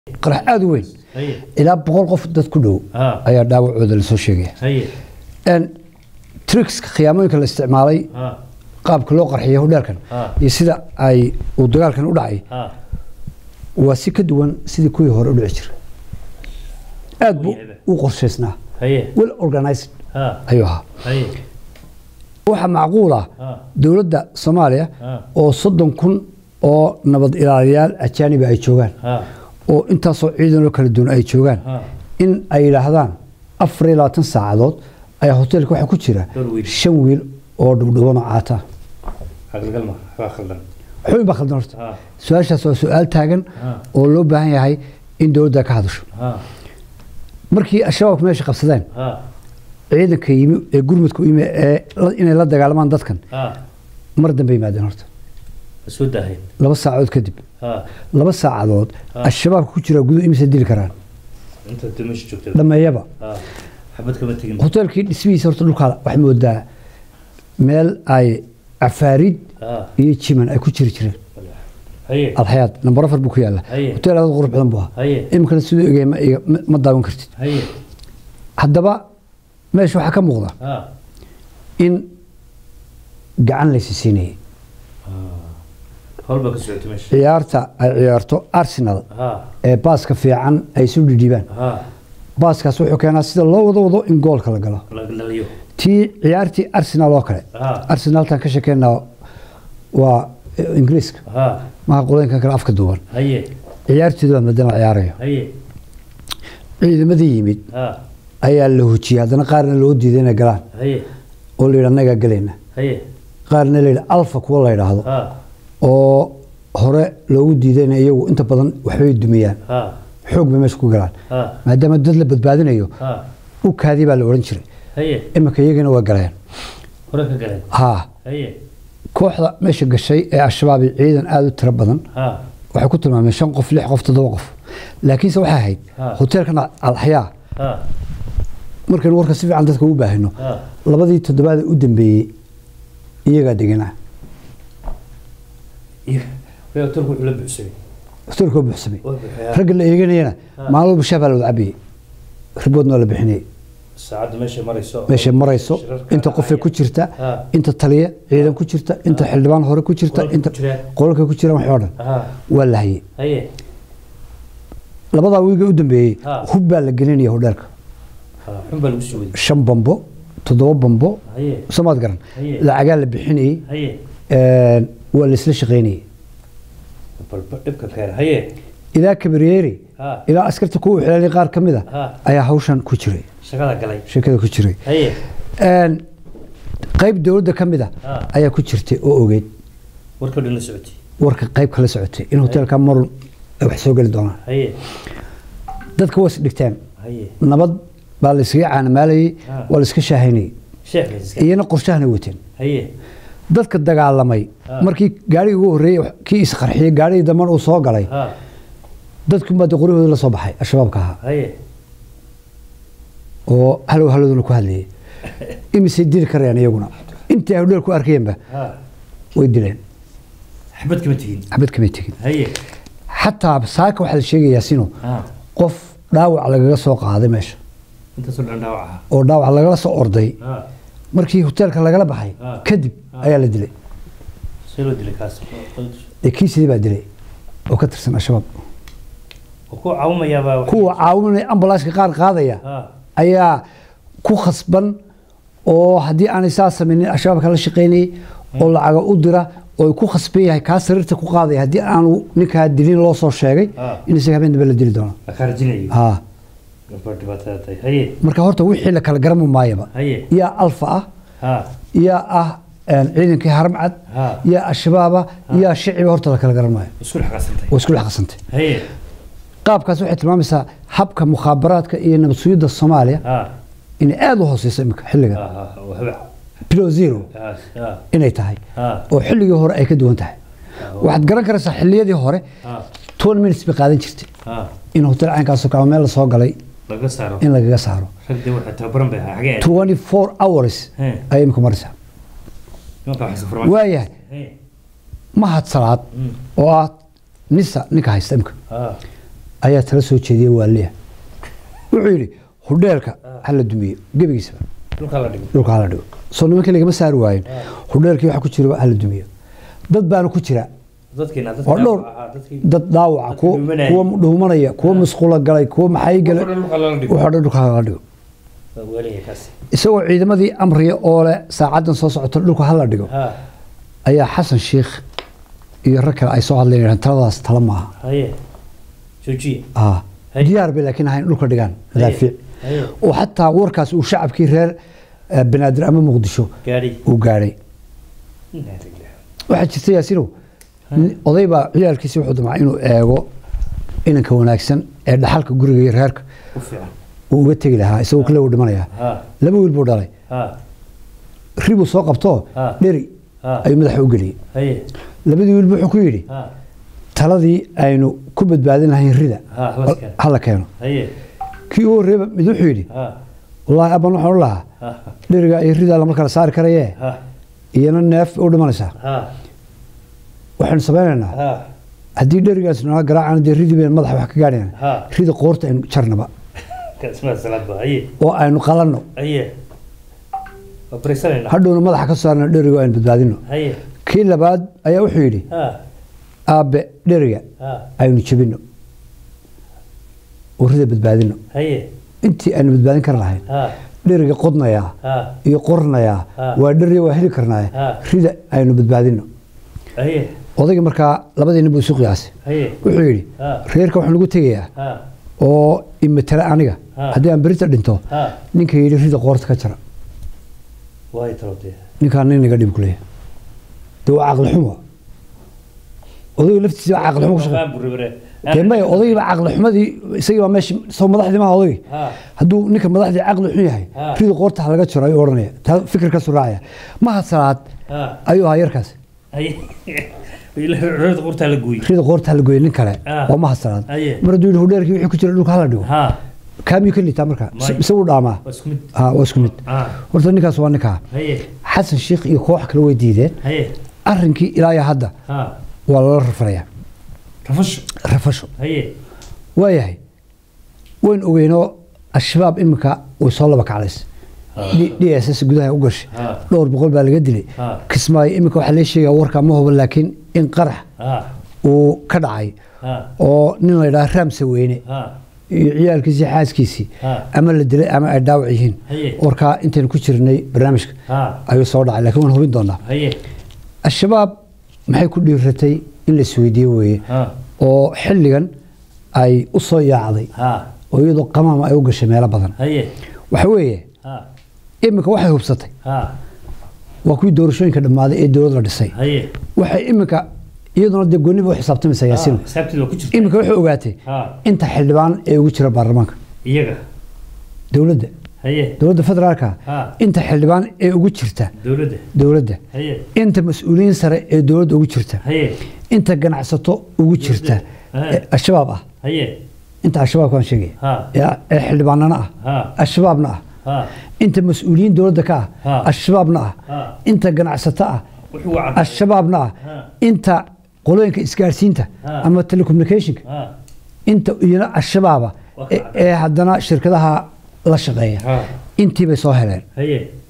qarax aada u weyn haye ilaa boqol qof dad ku dhow ha ayaa dhaawacooda lasoo sheegaya haye tricska khiyaamooyinka la isticmaalay ha qaabka loo qarxiyay hodheelkan ha iyo sida ay uu dagaalkan u dhacay ha waa si ka duwan sidii kuwii hore u dhici jiray aad buu u qorshaysnaa haye well organized ha ayuu ahaa haye waxaa macquul ah ha dowladda soomaaliya ha oo soddon kun oo nabad ilaaliyaal ajaaniba ay joogaan ha oo intaasoo ciidanoo kala duwan ay joogaan ha in ay yidhaahdaan afar iyo labaatan saacadood ayaa hoteelka waxaa ku jira Dhowr wiil. shan wiil oo dhubdhubanoo caata aqalgal ma waxbaa khaldan xubin baa khaldan horta ha su-aashaas waa su-aal taagan ha oo loo baahan yahay in dowladda ka hadasho ha markii al-shabaabku meesha qabsadeen ha ciidanka yimi ee gurmudka u yimi ee la- inay la dagaalamaan dadkan ha mar dambe yimaadeen horta soo daahayn laba saacadood kadib ha laba saacadood Ah. al-shabaabka ku jira guduhu imise dili karaan inta dimasha joogta dhameeyaba ha xabad kama tegin hoteelkii dhismihiisa horta dhulkaa waxay moodaa meel ay cafaarid ha iyo jiman ay ku jiri jireen haye alxayaad nambar afar buu ku yaalla Haye. hoteel aad u qurux badan buu ahaa haye iminkana siduu egaya ma iga- ma- ma daawan kartid haye haddaba meesha waxaa ka muuqda ha in gacan laysi siinayay hawl baa ka socota meesha ciyaarta ay ciyaarto arsenal ha ee baaska fiican ay isu dhidhiibaan ha baaskaas wuxuu keenaa sida loo wado wado in goolka la galo la dhaliyo tii ciyaartii arsenal oo kale ha arsenaltan ka sheekeynaa waa eh, ingiriiska ha maha qolooyinkan kale afka duuban haye ciyaartooda baa maadaama ciyaarayo haye ciidamadii yimid ha ayaa la hojiyey haddana qaarna loo diiday inay galaan haye oo la yidhi annagaa gelayna haye qaarna la yidhi alfa kuwa la yidhaahdo ha oo hore loogu diidayna iyagu inta badan waxbay dumiyaan ha xoog bay meesha ku galaan ha maadaama dad la badbaadinayo ha u kaadii baa la odhan jiray haye iminka iyagana waa galeen hore ka galeen haa haye kooxda meesha gashay ee al-shabaab iyo ciidan aada u tiro badan ha waxay ku tilmaameen shan qof lix qof toddoba qof laakiinse waxay ahayd Ha. hoteelkan alxayaa ha markaynu warka si fiican dadka u baahino ha labadii toddobaada u dambeeyey iyagaa deganaa iyo way hotelku wuxuu la buuxsamay hoteelkoo buuxsamay waa buuxaya ragga la eeganayana Ha. maalin walba shaah baa la wada cabayey riboodna waa la bixinayey saacadda meesha marayso meeshay marayso shirarka inta qofay ku dhacaya. jirta ha inta taliya ciidan ku jirta inta xildhibaan hore ku jirta Qolalka inta ku jiraan. qolalka ku jiraan waxoo dhan ha waa la hayey haye labadaa wiiga u dambeeyey Ha. hub baa la gelinaya hodheelka ha xun baa lagu soo waday shan bambo toddoba bambo haye soomaad garan Haye. lacagaa la bixinayey haye een, waa la isla shaqaynayey balba dhibka keena haye ilaa kabareeri ha ilaa askarta kuwa xilaalay qaar ka mid a ha ayaa hawshan ku jiray shaqada galay sheekada ku jiray haye Een, qayb dowladda ka mid a ha ayaa ku jirtay oo ogeyd warkii dhan la socotay warka qayb kala socotay in hoteelka marun ay wax soo geli doonaan haye dadka waa is dhigteen haye nabad baa la iskaga caanamaalayey Ha. waa la iska shaahaynayey sheekh iska iyana qorshahana wateen haye dadka dagaalamay Ha. markii gaarigii ugu horreeyey kii isqarxiyey gaarigii dambana uu soo galay ha dadkunbaa de qoryahooda la soo baxay al-shabaabka ahaa haye oo halow halooduna ku hadlayay imisay dili karayaan iyaguna intii ay hodheel ku arkayeenba ha way dileen xabad kama tegin xabad kamay tegin haye xataa saaka waxaa la sheegayaa sino ha qof dhaawac lagaga soo qaaday meesha intaasoo dhan dhaawac aha oo dhaawac lagala soo orday ha markii hoteelka lagala baxay Ha. kadib Ha. ayaa la dilay see loo dilay kaas ee kiisidii baa dilay oo ka tirsan al-shabaab oo ku caawinayaabaa wax- kuwa caawinaya ambalaaska qaar qaadaya ha ayaa ku khasban oo haddii aanay saa samaynin al-shabaabka la shaqaynayay oo lacaga u dira oo ay ku khasban yahay kaa sariirta ku qaadaya haddii aanu ninkaa dilin loo soo sheegay Ha. in isaga habeen dambe la dili doono la khaarjinayo ha gabadh dhibaatada tahay haye marka horta wixii la kala garami maayaba haye yaa alfa ah ha yaa ah een, ciidankii haramcad ha yaa al-shabaaba yaa shiciba horta la kala garan maayo isku dhex qasantay waa isku dhex qasantay haye qaabkaas waxay tilmaamaysaa habka mukhaabaraadka iyo nabad sugidda soomaaliya ha inay aada u hooseyso imika xilliga ha ha waa habac bilo zero ha ha inay tahay ha oo xilligii hore ay ka duwan tahay waxaad garan karaysaa xilliyadii hore ha toban minutes bay qaadan jirtay ha in hotel caynkaasoo kale meel lasoo galay laga saaro in lagaga saaro ragdii waxaa tababaran bay ahaa xagee twenty four hours He. ayay imika maraysaa nimanka waxay safrmaan waayahay haye mahad salaad Mm. oo ah nisa ninka haysta imika ha ayaa tala soo jeediyey waaliya wuxuu yidhi hudheelka hala dumiyo gebigiisaba dhulka la dhigo dhulka hala dhigo soo nimankii lagama saari waayin hudheelkii waxa ku jira hala dumiyo dad baana ku jira dadkiina oo dhowr dadkii dad dhaawaca kuwa dhuumanaya. kuwa dhuumanaya kuwa musqulo galay kuwa maxay galay dhulka la dhigo wuxuu dhan dhulka hala dhigo waa weelaya kaasi isagoo ciidamadii amriya oo leh saacaddan soo socota dhulka hala dhigo ha ayaa xasan sheikh iyo rag kale ay soo hadlayeen yidhahdeen, taladaas tala maaha haye joojiye ah Hay. diyaar bay laakiin ahayn dhulka dhigaan madaafiic haye oo xataa warkaas uu shacabkii reer eh, banaadir ama muqdisho gaadhi uu gaadhay waxaa jirta yaasinow nin- oday baa ciyaalkiisi wuxuu damcay inuu eego inanka wanaagsan ee dhaxalka guriga iyo reerka u fiican uu uga tegi lahaa isagoo kale uu dhimanaya ha laba wiil buu dhalay ha ribuu soo qabtoo Ah. dheri ha ayuu madaxa u geliyey haye labadii wiil buu wuxuu ku yidhi ha taladii aynu ku badbaadin lahayn rida Ha, hala keeno. hala keeno haye kii ugu horreeba mid wuxuu yidhi ha wallaahi abban waxaan u lahaa ha dheriga iyo rida lama kala saari karayee ha iyana neef u dhimanaysaa ha waxaynu samaynaynaa ha haddii dherigaas nala garaacana dee ridii baynu madaxa wax ka gaadhayna ha rida qoorta aynu jarnaba kasmaa salaad ba haye oo aynu qalanno haye waa barisanayna hadhowna madaxa ka saarno dheriga aynu badbaadino haye kii labaad ayaa wuxuu yidhi ha aabbe dheriga ha aynu jebino oo rida badbaadino haye intii aynu badbaadin kar lahayn ha dheriga qodnayaa ha iyo qornayaa Ah. waa dheriga waa heli karnaaye Ah. rida aynu badbaadino haye odayga markaa labadii nin buu isu qiyaasay haye wuxuu yidhi Ah. reerka waxaan ugu tegayaa ha oo imatala aniga Ah. haddii aan berita dhinto ha ninka yidhi rida qoorta ka jara waay talotee ninkaan nin naga dhib kuleeya dee waa caqli xumo odayga laftiisa baa caqli xumo ku shaqeeya Qaan buribire. dee maya odayga baa caqli xumadii isagii baa meesha soo madaxdii maaha odayga ha hadduu ninka madaxdii caqli xun yahay Ah. rida qoorta ha laga jaro ayuu odhanaya taa fikirkaasu raacaya maha salaad ha ayuu ahaa yarkaas haye ilaa qurtaa la gooyey rida qoorta ha la gooya nin kale Ah. waa maha salaad Aye. mar hadduu yidhi hudheerkii wixii ku jira dhulka hala dhigo ha kaamiyuu ka liitaa marka May. isagu dhaamaa waa isku mid ha waa isku mid ha horta ninkaas waa ninkaa haye xasan sheikh iyo koox kale way diideen haye arrinkii ilaa iyo hadda ha waa lala rafanayaa rafasho rafasho haye waayahay wayn ogeynoo al-shabaab iminka way soo laba kacdays d s s gudaha u gashay ha dhowr boqol baa laga dilay ha kismaayo iminka waxaa lee sheegaya warka ma hubo laakiin in qarax ha uu ka dhacay ha oo nin la yidhaha raamse weyne ha iyo ciyaalkiisii xaaskiisii ha ama la dilay ama ay dhaawac yihiin haye warkaa intaynu ku jirnay barnaamijka ha ayuu soo dhacay laakiin waan hubin doonaa haye al-shabaab maxay ku dhiiratay in la isweydiiye weeye ha oo xilligan ay u soo yaacday ha oo iyadoo qamaama ay u gashay meelo badan haye waxa weeye ha iminka waxay hubsatay ha waa kuwii doorashooyinka dhammaaday ee dowlad la dhisay haye waxay iminka iyaduna dee gooniba u xisaabtamaysaa yaasiin xisaabteeda waa ku jirta iminka waxay ogaatay ha inta xildhibaan ee ugu jira baarlamaanka iyaga dowladda haye dowladda federaalka ha inta xildhibaan ee ugu jirta dowladda dowladda haye inta mas-uuliyiin sare ee dowladda ugu jirta haye inta ganacsato ugu jirta Dowladda. ee al-shabaab ah haye inta al-shabaab kaan sheegaya ha ee ee xildhibaanana ah ha al-shabaabna ah ha inta mas-uuliyiin dowladda ka ah Ha. al-shabaabna ah ha inta ganacsato ah wuxuu waa cadda al-shabaabna ah Ha. inta qolooyinka isgaarsiinta Ha. ama telecommunicationka ha inta iyana al-shabaaba Waa ka ee- ee haddana shirkadaha la shaqeeya ha intii bay soo heleen haye